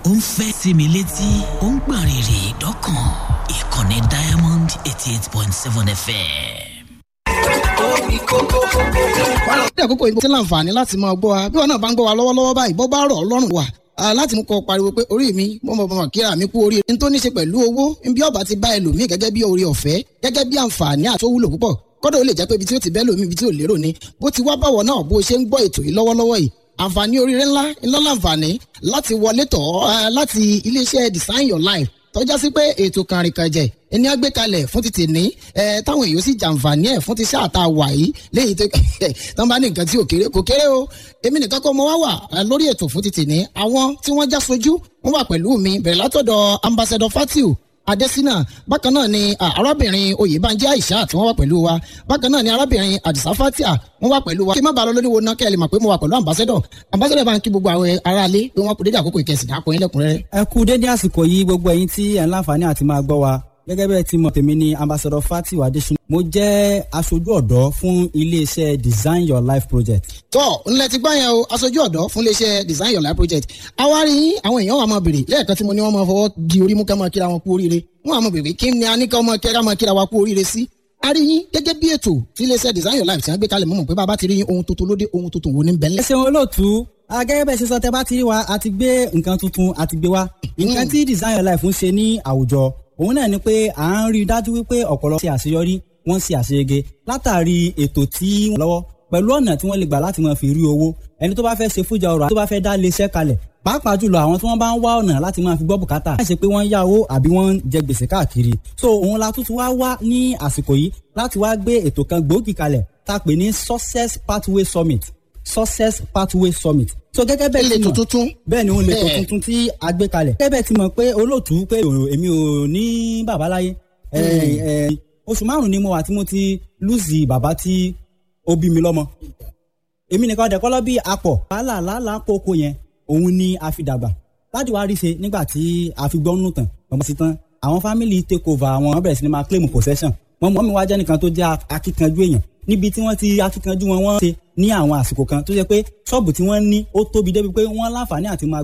ó ń fẹ́ sí mi létí ó ń gbọ̀n rìrì dọ́kàn ìkànnì diamond eighty eight point seven fm. ní àkókò ìbò tí láǹfààní láti máa gbọ́ wa bí wọn náà bá ń gbọ́ wa lọ́wọ́lọ́wọ́ báyìí bọ́ bá rọ̀ ọlọ́run wà láti mú kọ pariwo pé orí mi mo mọ̀ mọ̀ kíra mi kú orí n tó ní ṣe pẹ̀lú owó bí ọba ti bá ẹlòmíì gẹ́gẹ́ bí orí ọ̀fẹ́ gẹ́gẹ́ bí àǹfààní àti owúlò púpọ̀ kọ́dọ̀ ó lè jẹ́ pé ibi tí ó ti bẹ́ lómi ibi tí ò lérò ni bó ti wá báwọ̀ náà bó ṣe ń gbọ́ ètò yìí lọ́wọ́lọ́wọ́ yìí àǹfààní oríire ńlá ńlá láǹfààní láti wọlé tọ̀ ọ́ láti iléeṣẹ́ design your life tọ́já sí pé ètò kàrìnkànjẹ̀ ẹni àgbé kalẹ̀ fún ti tèmi ẹ táwọn èèyàn sì jàǹfààní ẹ̀ fún ti sáà tá a wà yìí léyìí tó tán bá ní nǹkan tí ò kéré kò kéré o èmi nìkan kọ́ mo wá wà lórí ètò fún ti tèmi àwọn tí wọ́n já sojú wọ́n wà pẹ̀lú mi bẹ̀rẹ̀ látọ̀dọ̀ ambassador fatiu adesina bákan náà ni arábìnrin oyèbánjẹ aisha tí wọ́n wà pẹ̀lú wa bákan náà ni arábìnrin adisa fatia wọ́n wà pẹ̀lú wa kí n má bàa lọ lórí wo náà kẹ́ ẹ lè mọ̀ pé mo wà pẹ̀lú ambassador ambassador bá ń kí gbogbo àwọn aráalé pé wọ́n kú dédé àkókò ìkẹsìn dákọ̀ yín lẹ́kùnrẹ́rẹ́. ẹ kú dédé àsìkò yìí gbogbo ẹ̀yin tí ẹ ń láǹfààní àti máa gbọ́ wa gẹ́gẹ́ bẹ́ẹ̀ tí mo tèmi ní ambassador fatiu adesina mo jẹ́ aṣojú ọ̀dọ́ fún iléeṣẹ́ design your life project. tọ́ ńlẹ̀ ti gbá yẹn o aṣojú ọ̀dọ́ fún iléeṣẹ́ design your life project àwárí àwọn èèyàn wà máa bèrè lẹ́ẹ̀kan tí mo ní wọ́n máa fọwọ́ di orí mú ká máa kíra wọn kú oríire wọ́n á máa bèrè kí ni a ní ká máa kíra máa kíra wa kú oríire sí. a rí yín gẹ́gẹ́ bí ètò tí iléeṣẹ́ design your life ti ń gbé kalẹ̀ mọ́ pé bàbá ti rí yín ohun tuntun lóde ohun tuntun wo ní bẹ́lẹ̀. ẹ ṣeun olóòtú gẹ́gẹ́ bẹ́ẹ̀ ṣe sọ tẹ́ bá ti rí wa a ti gbé nǹkan tuntun a ti gbé wa nǹkan tí design your life ń ṣe ní àwùjọ òun náà ni pé à ń rí i dájú wípé ọ̀pọ̀lọpọ̀ ṣe àṣeyọrí wọ́n ṣe àṣeyege látàrí ètò tí wọ́n lọ́wọ́ pẹ̀lú ọ̀nà tí wọ́n lè gbà láti máa fi rí owó ẹni tó bá fẹ́ ṣe fújà ọrọ̀ tó bá fẹ́ dá iléeṣẹ́ kalẹ̀ pàápàá jùlọ àwọn tí wọ́n bá ń wá ọ̀nà láti máa fi gbọ́ bùkátà láì ṣe pé wọ́n ń yá owó àbí wọ́n ń jẹ gbèsè káàkiri so òun la tuntun wá wá ní àsìkò yìí láti wá gbé ètò kan gbòógì kalẹ̀ tá a pè ní success pathway summit success pathway summit so gẹ́gẹ́ bẹ́ẹ̀ ilé ti mọ̀ tuntun bẹ́ẹ̀ ni òun lè tó tuntun tí a gbé kalẹ̀. gẹ́gẹ́ bẹ́ẹ̀ ti mọ̀ pé olóòtú pé èmi ò ní bàbá láyé oṣù márùn-ún ni mo wà tí mo ti lùzì bàbá tí ó bí mi lọ́mọ. èmi nìkan dẹ̀kọ́ lọ́ bí apọ̀ wàhálà làálàá kókó yẹn òun ni a fi dàgbà láti wá rí ṣe nígbà tí a fi gbọ́ nù tán ọmọ sí tán àwọn family take over àwọn bẹ̀rẹ̀ sí ni máa claim possession mọ́mọ́ mi wá jẹ́ nìkan tó jẹ́ akíkanjú èèyàn níbi tí wọ́n ti akíkanjú wọn wọ́n ṣe ní àwọn àsìkò kan tó jẹ́ pé ṣọ́ọ̀bù tí wọ́n ní ó tóbi débi pé wọ́n láǹfààní àti máa